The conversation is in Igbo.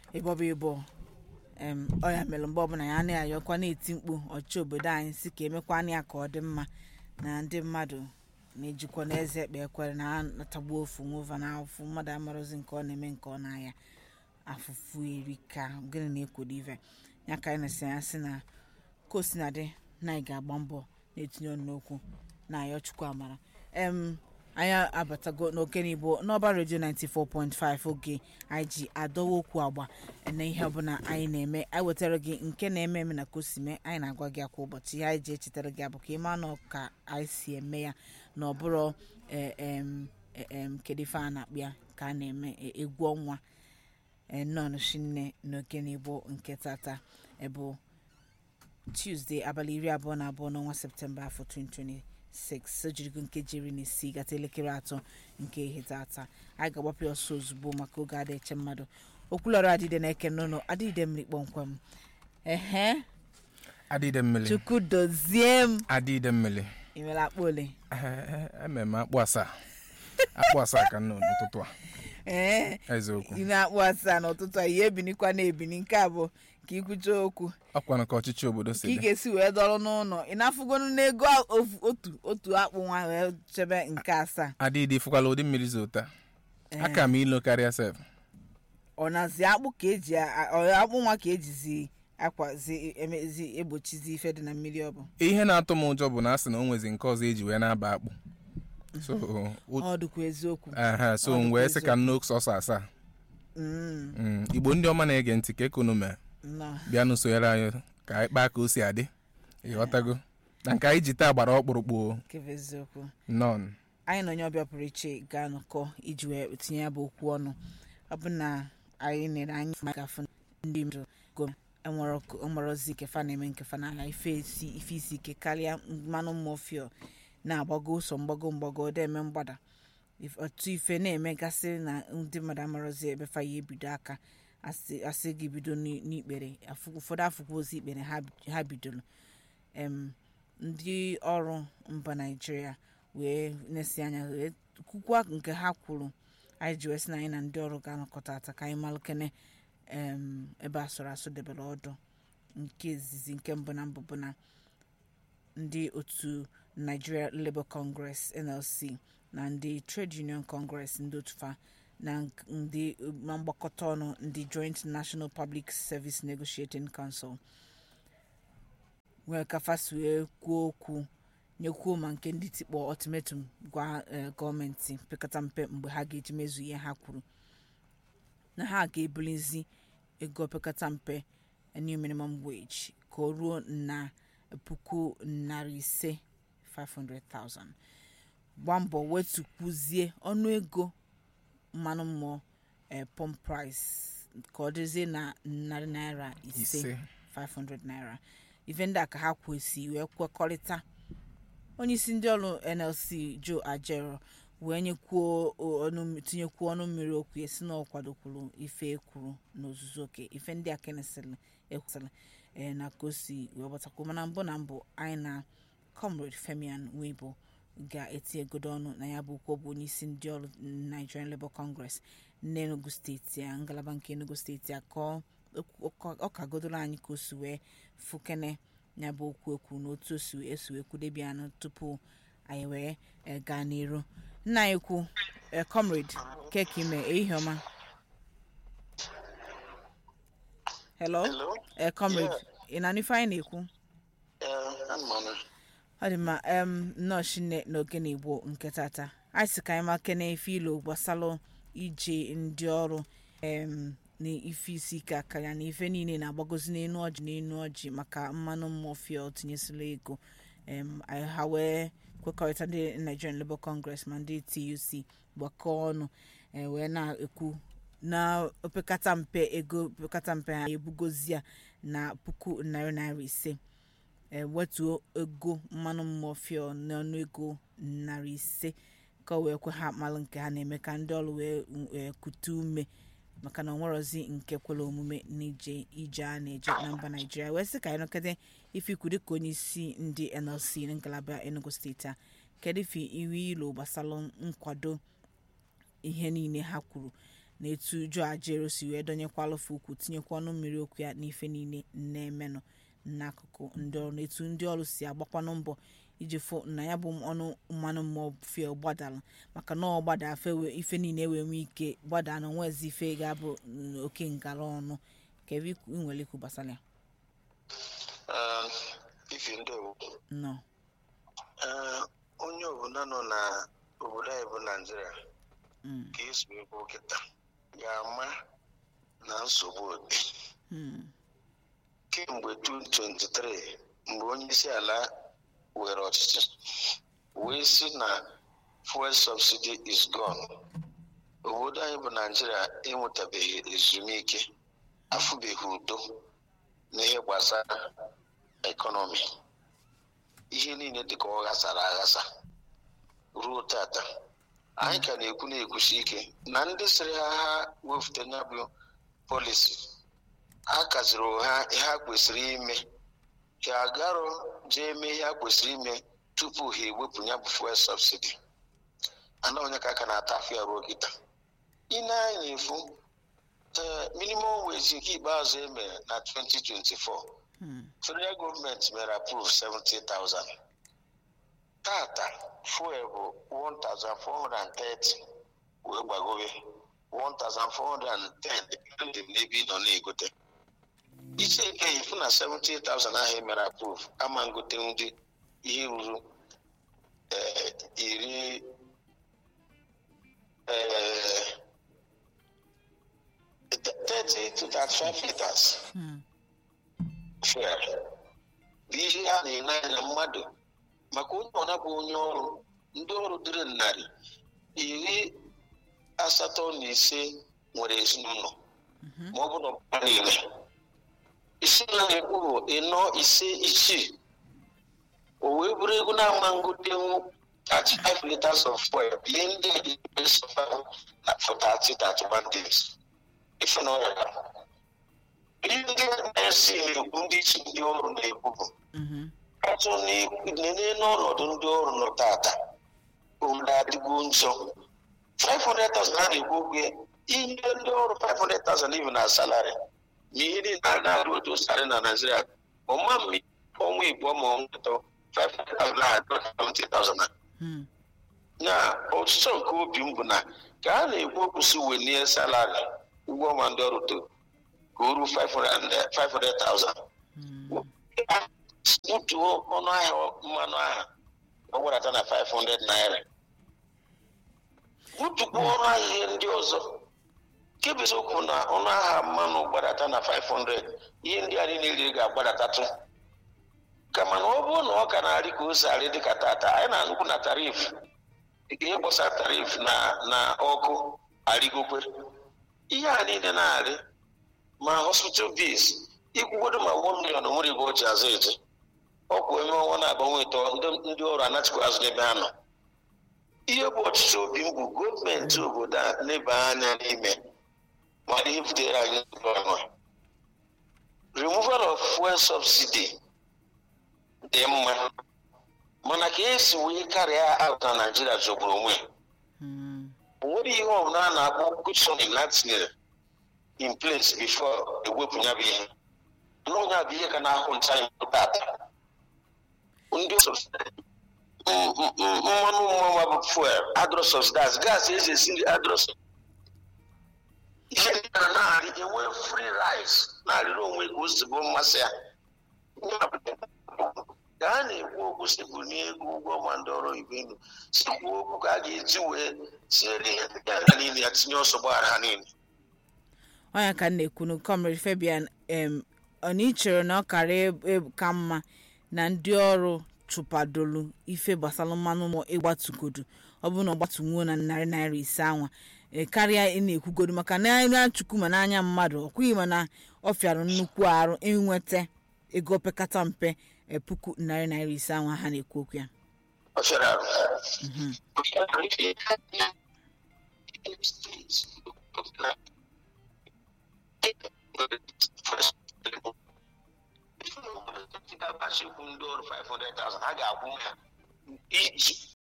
ịbọba ịbọ em ọ ya mere mgbe ọbụla ya na-ayọkwa na-eti mkpu ọchịchị obodo anyị si ka emekwana ya ka ọ dị mma na ndị mmadụ na-ejikwa n'eze ekpe ekwere na ha natagbuo ofu nwova na afụfụ mmadụ amarozi nke ọ na-eme nke ọ na-aya afụfụ eri ka gịnị na-ekwodo ive ya ka anyị na-esi anya sị na kosinadị na anyị ga-agba mbọ na-etinye ọnụ n'okwu na-ayọ chukwu amara em anyị abatago n'oke n'igbo n'ọba redio 94.5 oge anyị ji adọwa okwu agba na ihe ọbụla anyị na-eme anyị wetara gị nke na-eme eme na kosime anyị na-agwa gị kwa ụbọchị ihe anyị ji echetara gị abụ ka ịma nọ ka anyị si eme ya na ọ bụrụ eh, em, eh, em, kedu ife a na-akpụ ya ka a na-eme eh, egwu ọnwa nọn shinne n'oke n'igbo nke tata bụ tuesday abalị iri abụọ na abụọ n'ọnwa septemba afọ 2026 o jirigo nkeji iri na isii gata elekere atọ nke ihe tata anyị ga-agbapụ ya ọsọ ozugbo maka oge ada eche mmadụ okwulọrọ adịde na-eke n'ụlọ adịde mmiri kpọmkwem ehe adịde mmiri chukwu dozie m adịde mmiri imere akpa ole ememe akpụ asaa akpụ asaa ka m nọ n'ụtụtụ a ee eziokwu ị na-akpụ asaa n'ụtụtụ a ihe ebinikwa na-ebini nke a bụ ka ikwucha okwu ọkwanụ ka ọchịchị obodo si ka ị dị ga-esi wee dọrọ n'ụlọ ị na-afụgonu n'ego ofu- otu otu akpụ nwa wee chebe nke asaa adịdị ịfụkwala ụdị mmiri zota aka m ilo karịa sef ọ nazi akpụ ka eji a- ọ akpụ nwa ka ejizi akwazi emezi egbochizi ife dị na mmiri ọ bụ ihe na-atụ m ụjọ bụ na a sị na o nwezi nke ọzọ eji wee na-aba akpụ so o- ọ dịkwa eziokwu aha, so Ọ m dịkwa wee sị ka m n'oke sọsọ asaa Mm, Mm, igbo ndị ọma na-ege ntị ka ekunu mee nnọọ. bịa n'usonyere anyị ka anyị kpaa ka o si adị ịghọtago na nke anyị ji taa gbara ọkpụrụkpụ nke bụ eziokwu nọn anyị na onye ọbịa pụrụ iche ga-anọkọ iji wee tinye ya bụ okwu ọnụ ọ bụ na anyị nere anyị maka afụ ndị mmadụ go enwerozi nke fa na-eme nke fa n'ala ife isi ife isi ike karịa mmanụ mmụọfio na-agbago ụsọ mgbago mgbago ọ eme mgbada If- otu ife na-emegasị na ndị mmadụ amarozi ebe fa ya ebido aka asị asị gị bido n'i- n'ikpere afụ- ụfọdụ afụkwa ozi ikpere ha ha bidoro em ndị ọrụ mba naijiria wee na-esi anya wee kwukwa nke ha kwuru anyị ji wee sị na anyị na ndị ọrụ ga-anọkọta ata ka anyị malụkene em ebe asụrụ asụ debere ọdụ nke izizi nke mbụ na mbụ bụ na ndị otu nigeria labour congress nlc na ndị trade union congress ndị otu fa na nk- ndị na mgbakọta ọnụ ndị joint national public service negotiating council nwee kafasi wee kwuo okwu nyekwuo ma nke ndị tikpọ ultimatum gwa eh, gọọmenti pekata mpe mgbe ha ga-eji mezu ihe ha kwuru na ha ga-ebulizi ego pekata mpe new minimum wage ka o ruo na puku narị ise 500,000 gba mbọ wetukwuzie ọnụego mmanụ mmụọ eh, pump price ka ọ dịzie na narị naira ise ise 500 naira ife ndị a ka ha kwesị wee kwekọrịta onye isi ndị ọrụ nlc joe ajero wee nyekwuo ọnụ tinyekwuo ọnụ mmiri okwu ya si na ọ kwadokwuru ife ekwuru n'ozuzu oke ife ndị a kenesịrị ekwesịrị ee na ka o si wee gbatakwuo mana mbụ na mbụ anyị na comrade femian wibo ga-eti egodo ọnụ na ya bụ okwu ọ bụ onye isi ndị ọrụ nigerian labour congress n'enugu steeti a ngalaba nke enugu steeti a ka ọ ọ kagodoro anyị ka o si wee fukene ya bụ okwu ekwu na otu o si esi wee kwudebi anụ tupu anyị wee eh, gaa n'iru nna anyị kwu eh, comrade keke ime ehihie ọma hello Hello? eh, comrade ị na-anụ ife anyị na-ekwu Yeah, I'm on it. ọ dị mma em nnọọ shinne n'oge na igbo nke tata anyị sị ka anyị makene ife ilo gbasalụ ije ndị ọrụ em na ife isi ike aka ya na ife niile na-agbagozi n'enu ọjị n'enu ọjị maka mmanụ mmụọfịa tinyesịla ego em anyị ha wee kwekọrịta ndị nigerian labour congress ma ndị tuc gbakọọ ọnụ e wee na-ekwu na opekata mpe ego opekata mpe ha ebugozi ya na puku narị naira ise ewetuo ego mmanụ mmụọfịa n'ọnụ ego narị ise ka o wee kwe ha malụ nke ha na-eme ka ndị ọrụ wee wee kute ume maka na onwerozi nke kwere omume n'ije ije a na-eje na mba naijiria wee sị ka anyị nọkọta ife ikwu dịka onye isi ndị nlc na ngalaba enugu steeti a kedu ife iwe ilo gbasara nkwado ihe niile ha kwuru na etu Joe Ajaero si wee donyekwalụfe ukwu tinyekwa ọnụ mmiri okwu ya n'ife niile na-emenụ n'akụkụ ndị ọrụ na etu ndị ọrụ si agbakwanụ mbọ iji fụ na ya bụ ọnụ mmanụ mmụọ fuel gbadara maka na ọ gbada afe wee- ife niile wee nwee ike gbada na nwezi ife ga-abụ mm, oke ngara ọnụ ka ebe ikwu- ị nwere ikwu gbasara ya Um, ifi ndewo nnọọ Uh, onye obodo nọ na obodo anyị bụ naijiria Mm, ka esi ekwu kịta ga-ama na nsogbu dị mm, kemgbe 2023 mgbe onye isi ala were ọchịchị wee si na fuel subsidy is gone obodo anyị bụ naijiria enwetabeghị ezumike afụbeghị udo n'ihe gbasara ekọnọmi ihe niile dịka ọ ghasara aghasa ruo tata anyị ka na-ekwu na-ekwusi ike na ndị sịrị ha ha wefute ya bụ polisi a kaziri ha ihe ha kwesịrị ime ka agarọ jee mee ihe ha kwesịrị ime tupu ha ewepụ ya bụ fuel subsidy ana onye ka aka na-ata afọ ya ruo kịta ị na-anya efu ee minimum wage nke ikpeazụ e mere na 2024 mm, federal gọọmenti mere approve 70,000 tata fuel bụ 1,430 wee gbagobe 1,410 depending n'ebe ị nọ na-egote isi eke ifu na 70,000 ahụ e mere approve ama ngote ndị ihe ruru eh, iri eh, 30 to 35 liters mm, fuel bụ ihe a na-ele anya mmadụ maka onye ọna bụ onye ọrụ ndị ọrụ dịrị narị iri asatọ na ise nwere ezinụlọ ma ọ bụ na ọbụla niile isi na na-ekwu bụ ịnọ ise isii o wee bụrụ ego na-ama ngotenwu 35 liters of fuel bie ndị survive na for 30 31 days ife na ọrịa ihe ndị na-esi ekwu ndị isi ndị ọrụ na-ekwu bụ mhm, ọtụ nene n'ọnọdụ ndị ọrụ nọ tata obodo adịgo njọ 500,000 a na-ekwu okwu ya, inye ndị ọrụ 500,000 ibi na salari ma ihe niile a na-arụ otu sarị na naijiria ọma mmi ọnwa igbo ma ọnwa atọ 500,000 na 70,000 mm, na ọchịchọ nke obi m bụ na ka a na-ekwu okwu si welie salari ụgwọ ọnwa ndị ọrụ to ka o ruo 500 500,000 mm, butuo ọnụ ahịa mmanụ ahụ ọ gbarata na 500 naira butukwa ọnụ ahịa ihe ndị ọzọ nke bụ eziokwu na ọnụ ahịa mmanụ gbadata na 500 ihe ndị a niile ga-agbadatatụ kama na ọ bụrụ na ọ ka na-arị ka o si arị dịka tata anyị na-anụkwu na tarif ihe gbasara tarif na na ọkụ arịgokwe ihe a niile na-arị ma hospital bills ikwugodo ma 1 million nwere ebe o ji azụ eje ọkwụ eme ọnwa na-agbanwe ịtọ ndị- ndị ọrụ anachikwa azụ n'ebe ha nọ ihe bụ ọchịchị obi m bụ gọọmenti obodo a leba anya n'ime ma ihe butere anyị ọnụ removal of fuel subsidy dị mma mana ka esi wee karịa out na naijiria jọgburu onwe ya. mm, o nwere ihe ọbụla a na-akpọ kushon na tinyere in place before ewepụ ya bụ ihe n'onye a bụ ihe ka na-ahụ ncha anyị tata ndị subsidize m- m- m- mmanụ mmanwa bụ fuel adro subsidize gas eji esi nri adro sub- ihe ndị a na-arị enwe free rice na-arịrị onwe ka o si bụ mmasị ya Ya bụ, ka a na-ekwu okwu sikwu n'ego ụgwọ ma ndị ọrụ oyibo elu sikwu okwu ka a ga-eji wee tinyere ihe ndị agha niile ya tinye ọsọ gbaghara ha niile onye ka m na-ekwu na comrade fabian em ọ na ị chere na ọ kara eb- eb- ka mma na ndị ọrụ chụpadolu ife gbasara mmanụ ụmụ ịgbatugodu ọ bụrụ na ọ gbatunwuo na narị naira ise anwa e, karịa ị na-ekwugodu maka na anya chukwu ma n'anya mmadụ ọ kwughị mana ọ fịara nnukwu arụ inweta ego opekata mpe e, puku narị naira ise anwa ha na-ekwu okwu ya ọ fịara arụ ndị ọrụ 500,000 ha ga-akwụ ha iji